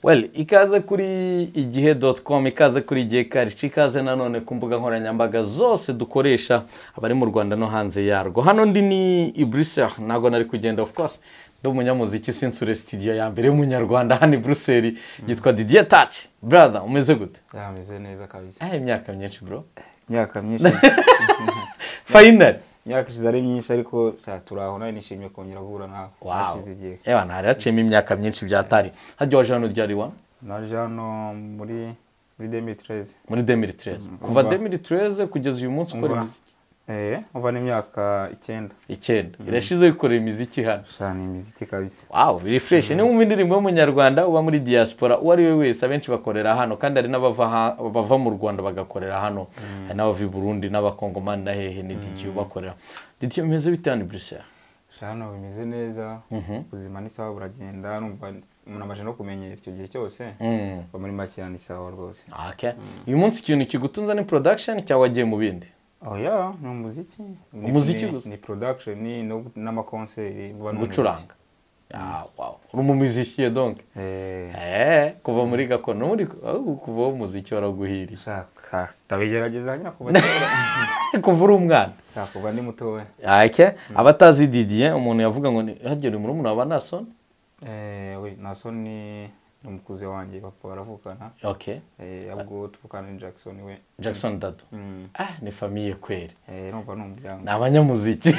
well ikaze kuri igihe doti komu ikaze kuri igihe karici ikaze nanone ku mbuga nkoranyambaga zose dukoresha abari mu rwanda no hanze yarwo hano ndi ni iburiseri ntabwo nari kugenda ofu kose ndi umunyamuziki sinsure sitidiyo ya mbere y'umunyarwanda hano i buruseli yitwa didiye taci burada umeze gute yameze neza kabisa yahaye imyaka myinshi bro imyaka myinshi fayinari imyaka ishize ari myinshi ariko sha, turaho nawe nishimiye kongera guhura nawe wawu hashize igihe yewe hari haciyemo imyaka myinshi byatari hajya waje hano ryari wa naje hano muri muri demitireze muri demiri tereze kuva umva. demiri tereze kugeza uyu munsi ukora umva imiziki eh uva n'imyaka icyenda icyenda irashize wikorera imiziki hano sha ni imiziki kabisa wawu birifureshi niba wumva indirimbo y'umunyarwanda uba muri diaspora uwo ari we wese abenshi bakorera hano kandi hari n'abava ha- bava mu rwanda bagakorera hano hari n'abava i burundi n'abakongomani na hehe ni didiyo ubakorera didiyo bimeze bite hano i buruseli sha hano bimeze neza ubuzima ni sawa buragenda numva umuntu amaze no kumenyera icyo gihe cyose Mm. uba muri make ni sawa rwose Okay. uyu munsi ikintu kigutunze ni production cyangwa wagiye mu bindi oh yeah ni umuziki Ni- Umuziki ni- gusa? ni production ni no- n'amakonseri vuba none gucuranga Ah, wow. uri umumuziki donke eh Eh, kuva muri gakondo muri ahubwo kuva wo muziki waraguhiriye shaka ndabigerageza nyine kuva kera kuva uri umwana shaka kuva ndi mutoya Okay. abatazi didiye umuntu yavuga ngo ni hagera murumuna wa banasoni eh we naso ni ni umukuzi wanjye papa baravukana okay eh ahubwo tuvukana ni Jackson we jackson dado mm. ah ni famiye kweri eh numva ni umuryango ni abanyamuziki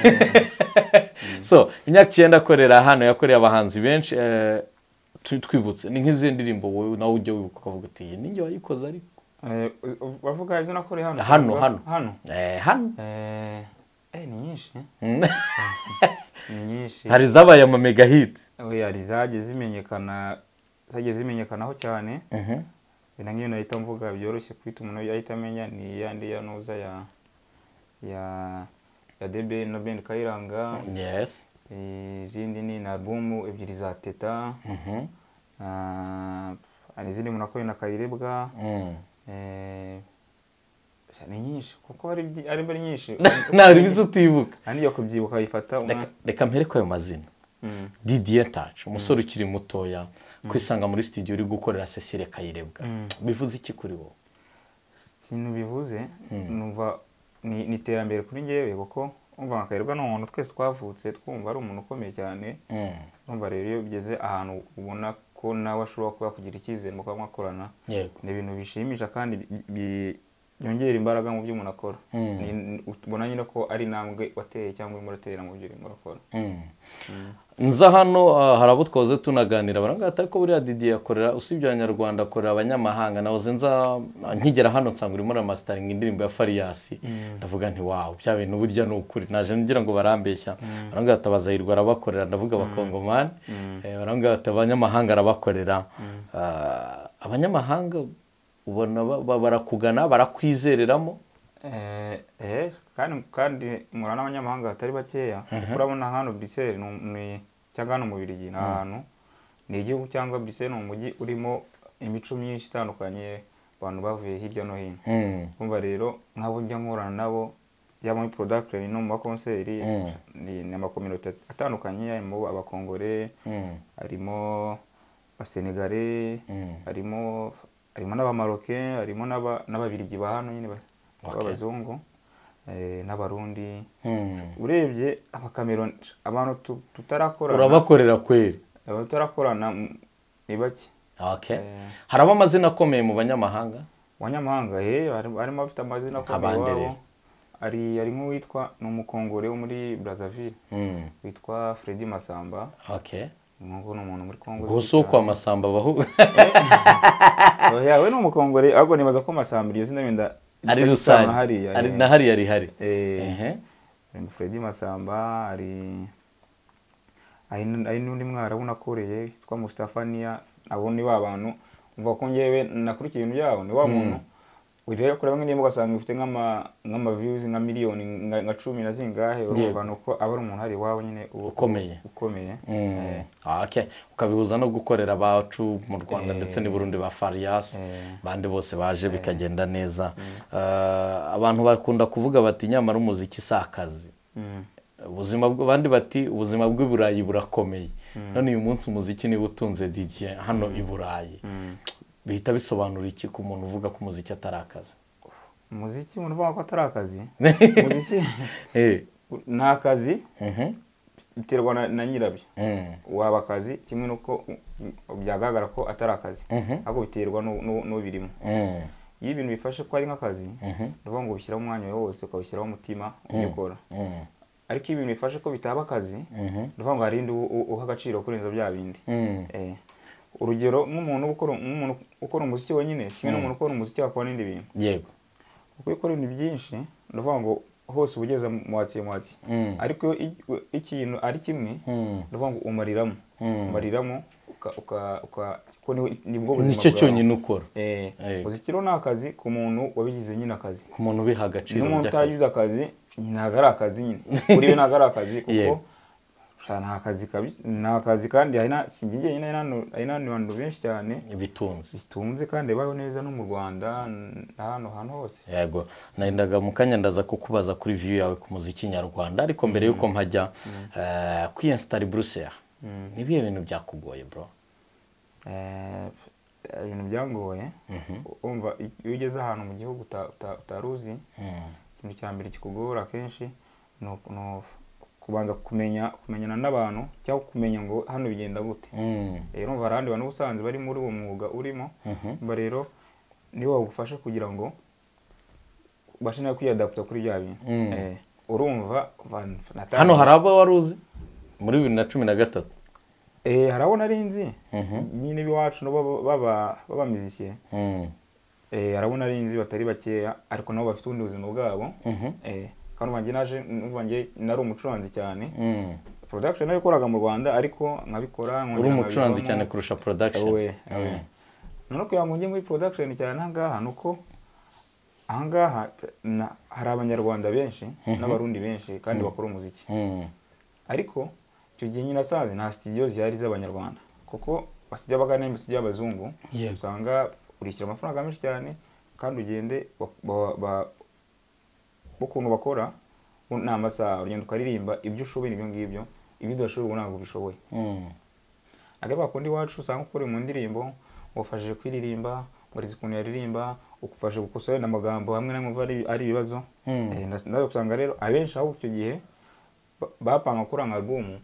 so imyaka icyenda akorera hano yakoreye abahanzi benshi eh, tu- twibutse ni nk'izihe ndirimbo wowe nawe ujya wibuka ukavuga uti iyi ni njye wayikoze ariko eh u- bavuga izo nakore hano Hano, hano. hano Eh, hano eh eh ni nyinshi Mm. ni nyinshi hari zabaye amamega hiti oya hari zagiye zimenyekana zagiye zimenyekanaho cyane na nk'iyo nahita mvuga byoroshye kwita umuntu yahita amenya ni ya ndi ya nuza ya ya ya debe na ben kayiranga yes Eh, izindi ni na albumu ebyiri za teta Mhm. Ah, hari izindi umuntu akoreye na kayirebwa Mm. Eh, ni nyinshi kuko ari byi- ari ari nyinshi nta bizi utibuka Nta n'iyo kubyibuka bifata umwanya. Reka- reka mpereko ayo mazina Mm. didiye taci umusore ukiri mutoya kwisanga muri studio uri gukorera cecile kayirebwa Mm. bivuze iki kuri wowe ikintu bivuze numva ni ni iterambere kuri ngewe kuko umva nka kayirebwa ni umuntu twese twavutse twumva ari umuntu ukomeye cyane Mm. numva rero iyo bigeze ahantu ubona ko nawe ashobora kuba yakugira icyizere mukuba mwakorana yego ni ibintu bishimisha kandi bi- bi- byongera imbaraga mu byo umuntu akora Mm. Ni- ubona nyine ko ari intambwe wateye cyangwa urimo uratera mu byo urimo urakora nza hano ah, hari abo twahoze tunaganira barangata ko buriya didiye akorera usibye abanyarwanda akorera abanyamahanga nahoze nza nkigera hano nsanga urimo uramasitaringa indirimbo ya fariyasi ndavuga nti wawu bya bintu burya ni ukuri naje ngira ngo barambeshya barangata bazahirwa arabakorera ndavuga abakongomani Eh, barangata abanyamahanga arabakorera Ah, abanyamahanga ubona ba- ba- barakugana barakwizereramo Eh, eh, kandi kandi murana n'abanyamahanga batari bakeya kuko urabona hano Bruxelles ni um- ni cyangwa hano mu Birigi ni ahantu ni igihugu cyangwa Bruxelles ni umujyi urimo imico myinshi itandukanye abantu bavuye hirya no hino Mm. kumva rero nk'abo njya nkorana nabo yaba muri production no mu makonseri Mm. ni ni amakominote atandukanye harimo abakongore Mm. harimo abasenegare Mm. harimo harimo n'abamaroke harimo n'aba- n'ababirigi ba hano nyine ba- Okay. b'abazungu eh, n'abarundi Mm. urebye abakameroni abantu tu- tutarakorana urabakorera kweri abantu tutarakorana mm, ni bake Okay. Eh. haraba amazina akomeye mu banyamahanga abanyamahanga eh, hari- harimo abafite amazina akomeye Abande iwabo rero. hari hari nk'uwitwa ni umukongore wo muri brazzaville witwa fredi masamba Okay. nguwo ni umuntu muri kongo uzwi gusa uko cyane. amasamba abaho Oya, we ni umukongore ahubwo nibaza ko masamba iryo zina wenda ari rifite rusange isano hariya Ari- eh. na hariya rihari Eh, Ehe. hari Freddy Masamba hari hari n- hari n'undi mwarabu nakoreye witwa Mustafa Nia abo ni ba bantu umva ko njyewe nakurikiye ibintu byabo ni wa muntu ureba kureba nk'indirimbo ugasanga ifite nk'ama nk'ama views nka miliyoni nka nka cumi na zingahe Yego. urumva nuko aba ari umuntu hari iwabo nyine ubu- Ukomeye. ukomeye Mm. Okay. ukabihuza no gukorera abacu mu rwanda Eh. ndetse n'i burundi ba fariyasi Eh. bandi bose baje bikagenda neza Ah, abantu bakunda kuvuga bati nyamara umuziki si akazi Mm. Ah, ubuzima bw- abandi bati ubuzima bw'i burayi burakomeye none uyu munsi umuziki niba utunze didiye hano i burayi bihita bisobanura iki ku muntu uvuga ko umuziki atari akazi umuziki umuntu uvuga ko atari akazi umuziki ni akazi Mhm. biterwa na- na nyirabyo Mm. waba akazi kimwe n'uko u- byagaragara ko atari akazi Mhm. ahubwo biterwa n'u- n'u- n'ubirimo Mm. iyo ibintu bifashe ko ari nk'akazi Mhm. ni ukuvuga ngo ubishyiraho umwanya wawe wose ukawushyiraho umutima ugikora Mm. ariko iyo ibintu bifashe ko bitaba akazi Mhm. ni ukuvuga ngo hari indi u- u- uha agaciro kurenza bya bindi Mm. Eh, urugero nk'umuntu ukora nk'umuntu ukora umuziki wenyine kimwe n'umuntu ukora umuziki wakora n'ibindi bintu yego kuko iyo ukora ibintu byinshi ni ukuvuga ngo hose uba ugeze mwatsi mwatsi Mm. ariko iyo i- ikintu ari kimwe Mm. ni ukuvuga ngo umariramo Mm. umariramo uka- uka- uka- kuko niho- nibwo buzima nicyo bwawe. cyonyine ukora Eh, Yego. umuziki rero ni akazi ku muntu wabigize nyine akazi ku muntu ubiha agaciro n'umuntu by'akazi utaragize akazi ntabwo ari akazi nyine kuri we ntabwo ari akazi kuko Yego. sha, ni akazi kabi- ni akazi kandi hari na- sinjye njyenyine hari n'abantu- hari n'abantu benshi cyane bitunze bitunze kandi babaho neza no mu rwanda n'ahantu hantu hose yego narindaga mu kanya ndaza kukubaza kuri viyu yawe ku muziki nyarwanda ariko mbere y'uko mpajya eh, kwiyensitara i buruseli Mm. nibihe bintu byakugoye bro Eh, ibintu byangoye umva iyo ugeze ahantu mu gihugu uta- uta- utari uzi Mm. ikintu cya mbere kikugora akenshi ni uku- ni uku- kubanza kumenya kumenyana n'abantu cyangwa kumenya ngo hano bigenda gute Mm. rero umva hari abandi bantu uba usanzwe bari muri uwo mwuga urimo umva rero nibo bagufasha kugira ngo ubashe nawe kwiyadaputa kuri bya bintu Mm. Eh, urumva van- natangiye- hano hari abo wari uzi muri bibiri na cumi na gatatu Eh, hari abo nari nzi Mhm. nyine iwacu nabo baba- b'abamizikiye Mm. Eh, hari abo nari nzi batari bakeya ariko nabo bafite ubundi buzima bwabo Mhm. Eh, kandi ubu njye naje numva njye nari umucuranzi cyane Mm. production nayo ikoraga mu rwanda ariko nkabikora uri nkongera umucuranzi nkabivamo. cyane kurusha production Awe, awe. Mm. noneho kugira ngo njye muri production cyane ahangaha ni uko ahangaha na- hari abanyarwanda benshi n'abarundi benshi kandi bakora umuziki Mm. ariko icyo gihe nyine nasanze nta studio zihari z'abanyarwanda kuko basijya bagana imisiyo y'abazungu Yego. usanga urishyura amafaranga menshi cyane kandi ugende ba- ba- ba- ukuntu bakora ni amasaha urugendo ukaririmba ibyo ushoboye ni ibyo ngibyo ibyo udashoboye ubu ntabwo ubishoboye Mm. akenshi bakunda iwacu usanga ukora mu ndirimbo wafashije kwiririmba warize ukuntu yaririmba ugufasha gukusanya amagambo hamwe n'amwe uva ari- ari ibibazo Mm. Eh, nda- ndaza usanga rero abenshi aho icyo gihe ba- bapanga gukora nka albumu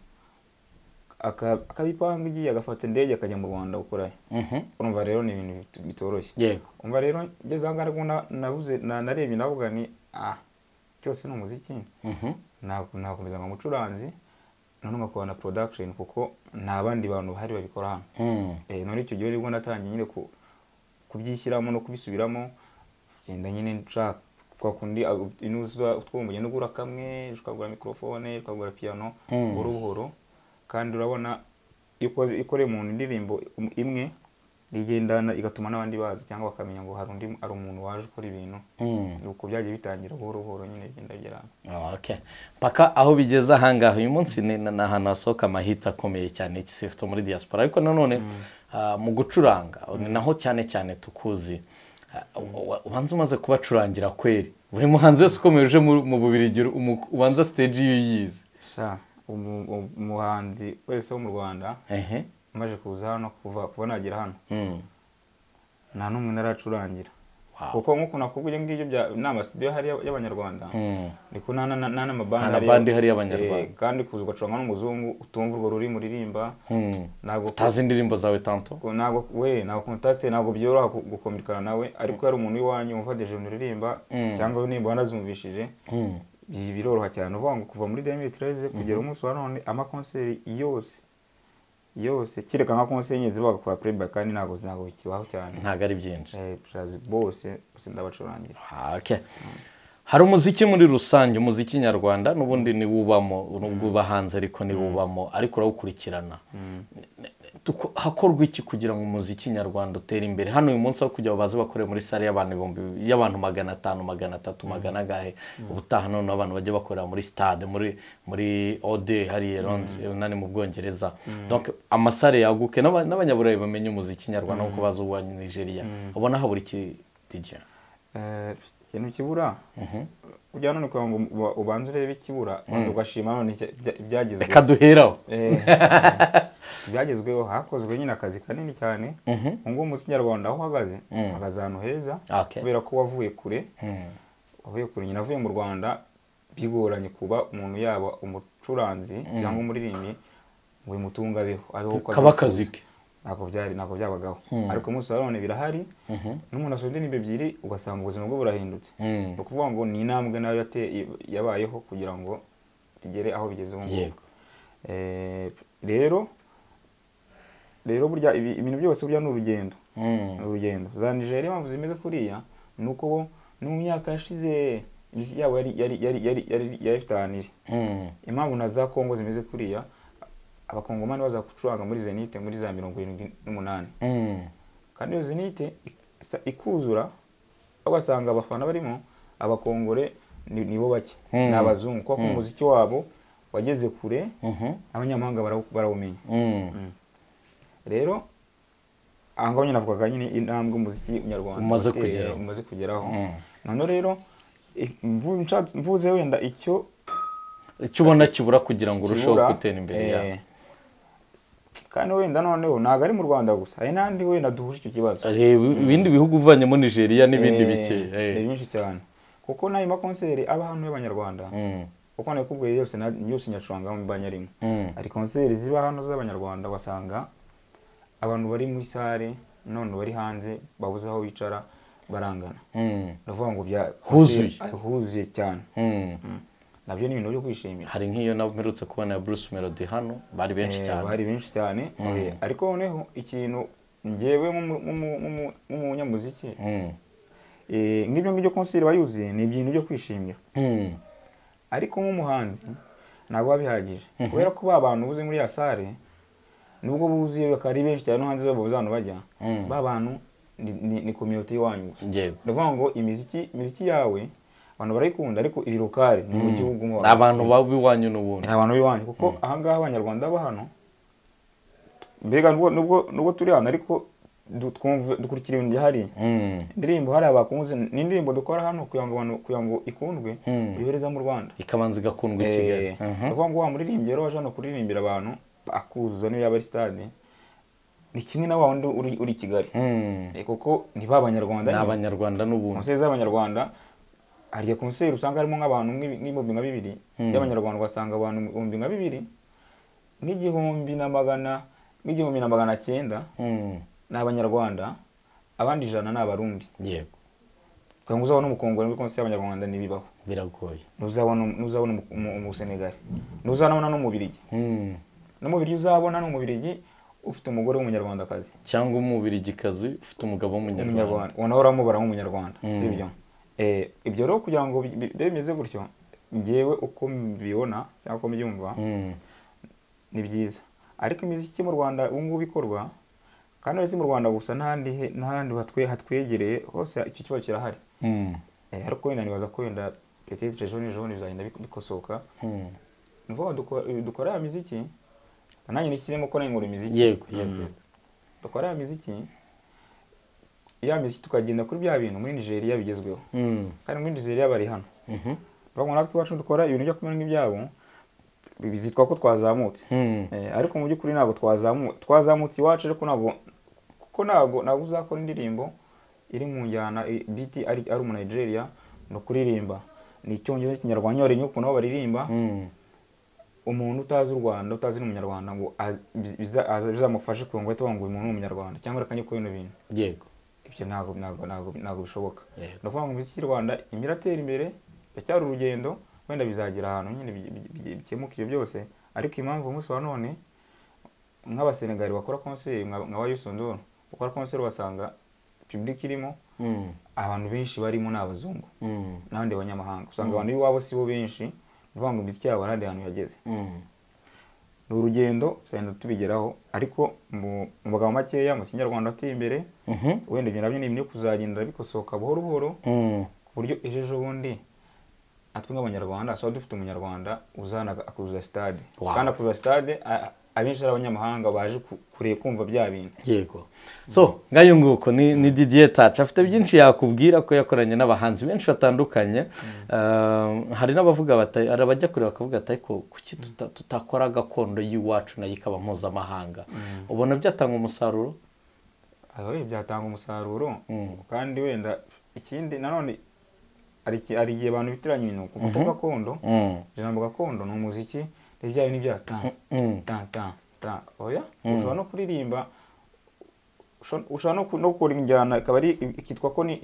aka- akabipanga igiye agafata indege akajya mu rwanda gukorayo Mhm. urumva rero ni ibintu bit- bitoroshye yego umva rero ngeze aho ngaho na- nabuze na- narebye navuga ni ah cyose ni umuziki Mhm. Nako- nakomeza nka umucuranzi none ngakora na production kuko nta bandi bantu bahari babikora hano Mm. Eh, none icyo gihe nibwo natangiye nyine ku- kubyishyiramo no kubisubiramo genda nyine nshaka twa kundi ah, inuza utwuma ugenda ugura kamwe ukagura mikorofone ukagura piyano Mm. buhoro buhoro kandi urabona iyo ukoze- iyo ukoreye umuntu indirimbo im- imwe rigendana igatuma n'abandi bazi cyangwa bakamenya ngo hari undi hari umuntu waje ukora ibintu Mm. nuko byagiye bitangira buhoro buhoro nyine bigenda bigera Ah, okay mpaka aho bigeze ahangaha uyu munsi ni ni ahantu hasohoka amahita akomeye cyane sifite muri diaspora ariko nanone ah, mu gucuranga ni naho cyane cyane tukuzi Ah, wa- ubanza umaze kubacurangira kweri buri muhanzi wese ukomeye uje mu mu bubirigi umu- ubanza stage iyo uyizi sha umu- umu- umuhanzi wese wo mu rwanda ehe umaze kuza hano kuva kuva nagera hano Mm. nta n'umwe naracurangira Wow. kuko nk'uko nakubwiye ngibyo bya ni amasidiyo ahari y'ab- y'abanyarwanda Mm. niko nta na- na- n'amabandi Nta na ahari bandi y'ab- ahari y'abanyarwanda. Eh, kandi kuza ugacuranga n'umuzungu utumva urwo rurimi uririmba Mm. ntabwo utazi indirimbo zawe tanto ko- ntabwo we ntabwo kontakite ntabwo byoroha gu- gukomekana nawe ariko iyo ari umuntu w'iwanyu wumva deje uririmba cyangwa indirimbo wanazumvishije Mm. bi- biroroha cyane uvuga ngo kuva muri 2013 kugera umunsi wa none amakonseri yose yose kereka nka konseri nyine zibaga kwa playback kandi ntabwo ntabwo bikibaho cyane ntabwo ari byinshi Eh, bose bose ndabacurangira Ah, okay. hari umuziki muri rusange umuziki nyarwanda n'ubundi niwo ubamo nubwo uba hanze ariko niwo ubamo ariko urawukurikirana Tuko- hakorwa iki kugira ngo umuziki nyarwanda utere imbere hano uyu munsi aho kugira ngo baze bakore muri sare y'abantu ibihumbi y'abantu magana atanu magana atatu magana gahe ubutaha noneho abantu bajya bakorera muri stade muri muri ode hariya londres nani mu bwongereza donc amasare yaguke n'aba- n'abanyaburayi bamenye umuziki nyarwanda nkuko bazi uwa nigeria ubona habura iki DJ? Eh, ikintu kibura ujya none kugira ngo uba- ubanze urebe ikibura wenda ugashima none ibya- ibya- ibyagezweho reka duheraho Eh, ibyagezweho hakozwe nyine akazi kanini cyane Mhm. ubu ngubu umunsi nyarwanda aho uhagaze uhagaze ahantu heza Okay. kubera ko wavuye kure wavuye kure nyina avuye mu rwanda bigoranye kuba umuntu yaba umucuranzi cyangwa umuririmbyi ngo bimutunge abeho abeho uko kaba abyifuza. akazi ke ntabwo byari ntabwo byabagaho ariko umunsi wa none birahari n'umuntu asoje indirimbo ebyiri ugasanga ubuzima bwe burahindutse Mm. ni ukuvuga ngo ni intambwe nayo yate- yabayeho kugira ngo igere aho bigeze ubu ngubu Yego. Eh, rero rero burya ibi- ibintu byose burya ni urugendo Mm. ni urugendo za nigeria impamvu zimeze kuriya ni uko bo no mu myaka yashize imiziki yabo yari yari yari yari yari yari ifite ahantu iri Mm. impamvu na za kongo zimeze kuriya abakongomani baza gucuranga muri zenite muri za mirongo irindwi n'umunani Mm. kandi iyo zenite isa- ikuzura ugasanga abafana barimo abakongore ni- nibo bake Mm. ni abazungu kuko umuziki wabo wageze kure Mhm. abanyamahanga barawu- barawumenya Mm. rero aha ngaho nyine navugaga nyine intambwe umuziki nyarwanda Umaze wateye- kugeraho. umaze kugeraho Mm. noneho rero i- mvu- nshatse- mvuze wenda icyo icyo ubona kibura kugira ngo urusheho kibura, gutera imbere eh, yawe kandi wenda noneho ntabwo ari mu rwanda gusa hari n'ahandi wenda duhuje icyo kibazo reba ibindi bihugu uvanyemo nigeria n'ibindi Eh, bike ni byinshi cyane kuko n'ayo makonseri aba hano y'abanyarwanda kuko nakubwiye yose na- yose nyacuranga mu banyarimo hari konseri ziba hano z'abanyarwanda ugasanga abantu bari muri sare none bari hanze babuze aho bicara barangana ndavuga ngo bya Huzuye. konseri- huzuye cyane nabyo ni ibintu byo kwishimira hari nk'iyo namerutse kubona ya bruce melody hano bari benshi Eh, cyane bari benshi cyane Eh, ariko noneho ikintu ngewe nk'umu- nk'umu- nk'umu- nk'umunyamuziki Mm. eh, ngibyo ngibyo konseri iba yuzuye ni ibintu byo kwishimira Mm. ariko nk'umuhanzi ntabwo biba bihagije kubera ko ba bantu buze muri ya sare nubwo buzuye bakaba ari benshi cyane no hanze babo hano bajya Mm. ba bantu ni- ni- ni kominote iwanyu gusa Yego. ndavuga ngo imiziki imiziki yawe abantu barayikunda ariko iri lokale ni mu gihugu muba ni abantu baba iwanyu n'ubundi ni abantu b'iwanyu kuko aha ngaha abanyarwanda bo hano mbega nubwo nubwo nubwo turi hano ariko du- twumva dukurikira ibintu byahariye Mm. indirimbo hariya bakunze ni indirimbo dukora hano kugira ngo abantu kugira ngo ikundwe Mm. uyohereza mu rwanda ikabanza igakundwa i kigali Eh, Mhm. ni ukuvuga ngo wa muririmbyi rero waje hano kuririmbira abantu akuzuza niyo yaba ari stade ni kimwe na wa wundi uri uri i kigali Mm. Eh, kuko ni ba banyarwanda ni nyine. abanyarwanda n'ubundi konseri z'abanyarwanda harya konseri usanga harimo nk'abantu nk'ibi- nk'ibihumbi nka bibiri by'abanyarwanda ugasanga abantu ibihumbi nka bibiri nk'igihumbi na magana nk'igihumbi na magana cyenda Mm. ni abanyarwanda abandi ijana ni abarundi yego kugira ngo uzabone umukongore muri konseri y'abanyarwanda ntibibaho biragoye ntuzabona ntuzabona umu- umu- umusenegali ntuzabona n'umubirigi Mm. n'umubirigi uzabona ni umubirigi ufite umugore w'umunyarwandakazi cyangwa umubirigikazi ufite umugabo w'umunyarwanda umunyarwanda ubona uramubara nk'umunyarwanda si ibyo Eh, ibyo rero kugira ngo bi- bi- bimeze gutyo ngewe uko mbibona cyangwa uko mbyumva Mm. ni byiza ariko imiziki mu rwanda ubu ngubu ikorwa kandi uretse mu rwanda gusa n'ahandi he- n'ahandi hatwe- hatwegereye hose icyo kibazo kirahari Mm. Eh, ariko wenda nibaza ko wenda petetre ejo n'ejo bundi bizagenda bik- bikosoka Mm. ni ukuvuga duko- dukora ya miziki nanjye nishyiremo ko nayingura imiziki yego yego dukora ya miziki ya miziki tukagenda kuri bya bintu muri nigeria bigezweho Mm. kandi muri nigeria bari hano Mhm. bavuga natwe iwacu dukora ibintu byo kumera nk'ibyabo bizitwa ko twazamutse Mm. Eh, ariko mu by'ukuri ntabwo twazamu- twazamutse iwacu ariko ntabwo kuko ntabwo ntabwo uzakora indirimbo iri mu njyana i- biti ari ari umu Nigeria ni ukuririmba ni icyongereza n'ikinyarwanda nyine wareba ukuntu aho baririmba Mm. umuntu utazi u Rwanda utazi n'umunyarwanda ngo az- biza- aza- bizamufashe kugira ngo ahite bavuga ngo uyu muntu ni umunyarwanda cyangwa reka njye kuri bino bintu yego ibyo ntabwo ntabwo ntabwo ntabwo bishoboka Yego. ni ukuvuga ngo imiziki nyarwanda irimo iratera imbere iracyari urugendo wenda bizagera ahantu nyine bi- bi- bi- bikemuka ibyo byose ariko impamvu umunsi wa none nk'abasenegali bakora konseri nka nka wa yusunduru bakora konseri ugasanga pibulike irimo Mm. abantu benshi barimo ni abazungu Mm. n'abandi banyamahanga usanga abantu b'iwabo si bo benshi ni ukuvuga ngo imiziki yabo hari ahandi hantu yageze Mm. ni urugendo tugenda tubigeraho ariko mu mu magambo makeya mu kinyarwanda ateye imbere Mhm. wenda ibyo nabyo ni ibintu byo kuzagenda bikosoka buhoro buhoro Mm. ku buryo ejo ejo bundi natwe nk'abanyarwanda twaba dufite umunyarwanda uzana akuzuza sitade Wow. kandi akuzuza sitade a- abenshi ari abanyamahanga baje ku- kureba kumva bya bintu yego so ngayo nguko ni ni didiye taci afite byinshi yakubwira ko yakoranye n'abahanzi benshi batandukanye Eh, hari n'abavuga bata- hari abajya kure bakavuga ati ariko kuki tuta- tutakora gakondo y'iwacu nayo ikaba mpuzamahanga ubona byatanga umusaruro aba we byatanga umusaruro Mm. kandi wenda ikindi nanone hari iki- hari igihe abantu bitiranya ibintu ku muco gakondo Mm. ijambo gakondo ni umuziki rero bya bintu bya tan Mm. tan tan tan oya ushobora no kuririmba usho- ushobora no ku- no gukora injyana ikaba ari ikitwa ko ni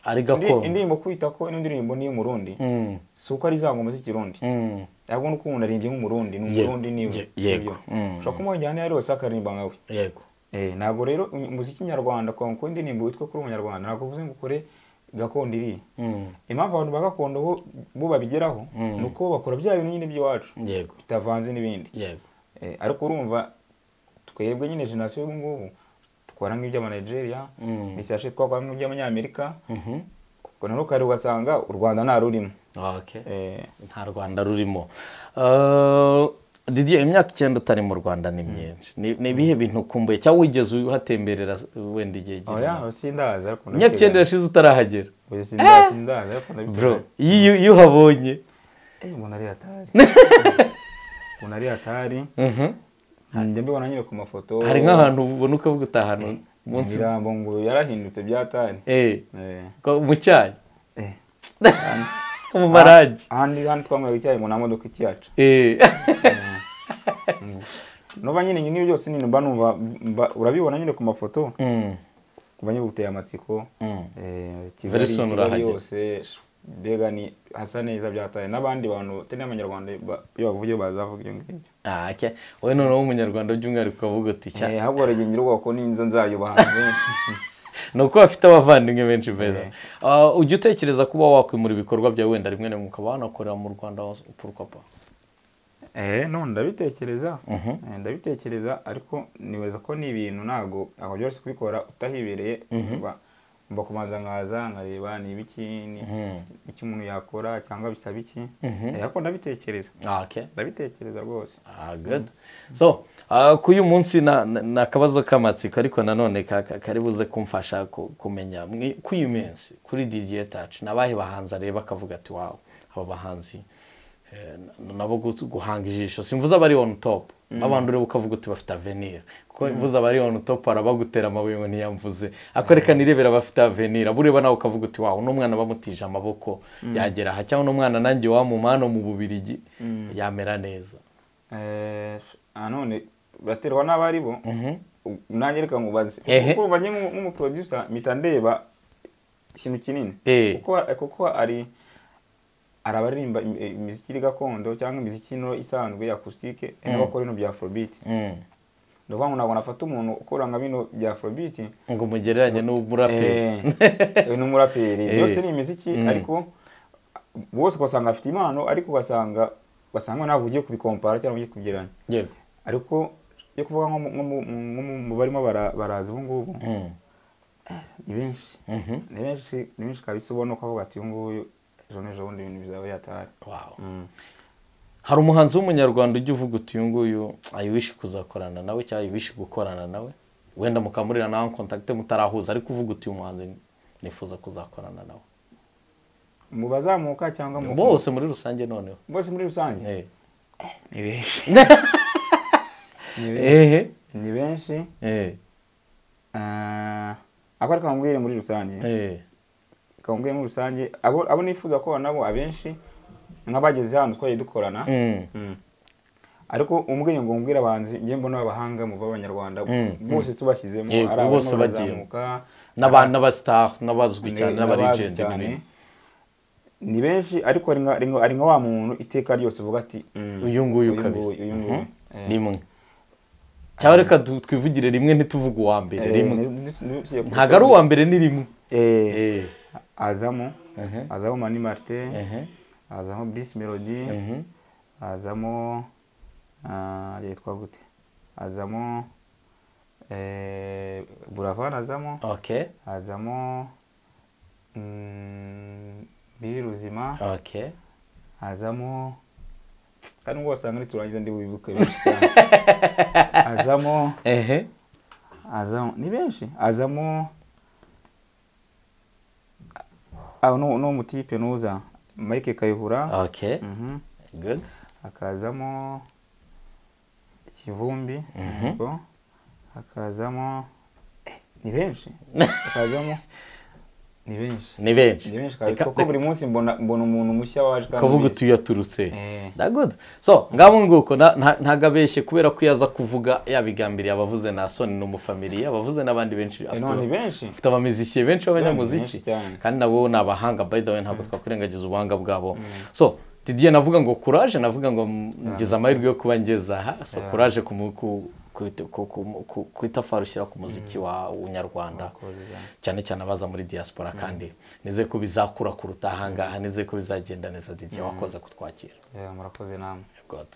ari indi- gakondo indirimbo kwita ko ino ndirimbo ni iy'umurundi Mm. si uko ari za ngoma z'ikirundi Mm. ahubwo ni uko umuntu aririmbye nk'umurundi ni Ye- umurundi niwe ye- yego. Nibyo. Mm. ushobora kumuha injyana iyo ari yose akaririmba nkawe yego Eh, ntabwo rero um- umuziki nyarwanda kwa kuko indirimbo witwa kuri umunyarwanda ntabwo uvuze ngo ukore gakondo iriya Mm. impamvu abantu ba gakondo bo bo babigeraho Mm. ni uko bakora bya bintu nyine by'iwacu yego bitavanze n'ibindi yego Eh, ariko urumva twebwe nyine generasiyo y'ubu ngubu dukora nk'iby'amanigeria Mm. misashe twakora nk'iby'abanyamerika Mhm. ubwo naho kare ugasanga u rwanda nta rurimo okay Eh, nta rwanda rurimo Eh, didier imyaka icyenda utari mu rwanda ni myinshi Ni- ni ibihe bintu ukumbuye cyangwa wigeze uhatemberera wenda igihe aho gito ya sindazi ariko imyaka icyenda yashize utarahagera Oya, sindazi sindazi ariko bro ndabiteganya. iyo iyo- iyo uhabonye Eh, umuntu ari hatari umuntu ari hatari Mhm. njya mbibona nyine ku mafoto hari nk'ahantu ubona ukavuga utahantu munsi imirambo ngo yarahindutse bya tari Eh, Eh, ko- mu cyayi eh. mu maragi ahandi handi twanywera icyayi ngo nta modoka ikiyaca Eh. noba nyine nyine byose nyine mba numva mba- urabibona nyine ku mafoto Mm, ku banyabuteye amatsiko mm. eh, Very Kigali soon Kigali urahagera. yose mbega ni hasa neza byataye n'abandi bantu batari n'abanyarwanda ba- iyo bavuye bazavuga ibyo ngibyo Ah, okay. wowe noneho w'umunyarwanda by'umwihariko ukavuga uti cya Eh, ahubwo baragenda urubuga ko n'inzu nzayubaha benshi ni uko bafite abavandimwe benshi beza Eh. Ah, ujya utekereza kuba wakwimura ibikorwa byawe wenda rimwe na rimwe ukaba wanakorera mu rwanda purukapa eh no ndabitekereza Mhm. Eh, ndabitekereza ariko nibaza ko ni ibintu ntago aho byoroshye kubikora utahibereye mba- mba kubanza nkaza nkareba ni ibiki ni- iki umuntu yakora cyangwa bisaba iki Eh, ariko ndabitekereza ndabitekereza rwose so ah, ku uyu munsi na- na- ni akabazo k'amatsiko ariko nanone ka- ka- kari buze kumfasha ku- kumenya mwi- ku uyu munsi kuri didiye taci ni abahe bahanzi areba akavuga ati wawe aba bahanzi eh, n- nabo gu- guhanga ijisho simvuze abari on top abantu ureba ukavuga uti bafite avenir kuko mvuze abari on top arabagutera amabuye ngo ntiyamvuze ako reka nirebera abafite avenir abo ureba nawe ukavuga uti wawe uno mwana bamutije amaboko yagera aha cyangwa uno mwana nanjye wamumana mu bubirigi yamera neza Eh, nanone baterwa n'abo ari bo u- nanjye reka nkubaze Ehe. kuko banye nk'umu- nk'umuproducer mpita ndeba ikintu kinini Eh. kuko eh, kuko ari hari abaririmba im- eh, imiziki iri gakondo cyangwa imiziki ino isanzwe ya acoustique eh, n'abakora ino bya afrobeat Mm. ni ukuvuga ngo ntabwo nafata umuntu ukora nka bino bya afrobeat ngo mugereranye n'umuraperi Eh, ni umuraperi Eh. byose ni imiziki ariko bose ugasanga afite impano ariko ugasanga ugasanga ntabwo ugiye kubikompara cyangwa ugiye kugereranya yego ariko iyo kuvuga nko mu- nko mu- nko mu- mu barimo bara- baraza ubu ngubu Mm. ni benshi Mhm. ni benshi ni benshi kabisa ubona uko avuga ati uyu nguyu ejo n'ejo bundi ibintu bizaba yatahari Wow. Mm. hari umuhanzi w'umunyarwanda ujya uvuga uti uyu nguyu ayiwishi kuzakorana nawe cyangwa ayiwishi gukorana nawe wenda mukamurira nawe kontakite mutarahuza ariko uvuga uti uyu muhanzi nifuza kuzakorana nawe mu bazamuka cyangwa mu bose muri rusange noneho bose muri rusange Eh. ni benshi ni benshi ehe ni benshi Eh. Ah, ako ariko kamubwire muri rusange Eh. kamubwire muri rusange abo abo nifuza gukorana nabo abenshi nk'abageze hano twagiye dukorana Mm. Mm. ariko umubwiye ngo umbwire abahanzi njye mbona abahanga mu b'abanyarwanda Mm, bose tubashyizemo Yego, ari abarimo bose bagiye. barazamuka, N'aba- n'abastar n'abazwi ni- cyane n'abazwi n'abarigenti cyane. n'ibindi ni benshi ariko ari nka- ari nka- ari nka wa muntu iteka ryose uvuga ati mm, uyu nguyu uyu kabisa nguyu, uyu nguyu. Eh, rimwe cyangwa reka du- twivugire rimwe ntituvuge uwa mbere eh, rimwe ni- ni- ni- ni- ntabwo ari uwa mbere ni rimwe Eh, Eh. azamo Ehe. azamo mani martin Ehe. hazamo Bruce melody Mhm. hazamo ah, yitwa gute hazamo eh, buravan hazamo okay hazamo mm, biri ruzima okay hazamo kandi ubwo wasanga niturangiza ndi bubibuke benshi cyane azamo ehe azamo ni benshi azamo aho ni ni umutipe nuza mike kayihura okay Mhm. good hakazamo kivumbi Mhm. yego. hakazamo Eh, ni benshi hakazamo ni benshi ni benshi ni benshi kabisa Reka- kuko buri munsi mbona mbona umuntu mushya waje kandi kavuga mwiza. utuye yaturutse Eh. da good so ngabo nguko na- nta- ntabwo abeshye kubera ko iyo aza kuvuga yabigambiriye abavuze na soni ni umufamiliya abavuze n'abandi benshi Eh, afite no, ni benshi afite abamuzikiye benshi Benshi b'abanyamuziki cyane. kandi nabo ni abahanga by the way ntabwo twakwirengagiza ubuhanga bwabo so didiye navuga ngo courage navuga ngo mm, ngize amahirwe yo kuba ngeze aha so courage ku mu- ku- ku- ku- ku- ku- ku itafari ushyira ku muziki wa nyarwanda Wakoze. cyane cyane abaza muri diaspora kandi nizeye ko bizakura kuruta ahangaha nizeye ko bizagenda neza didiye wakoze kutwakira Yeah, murakoze namwe God.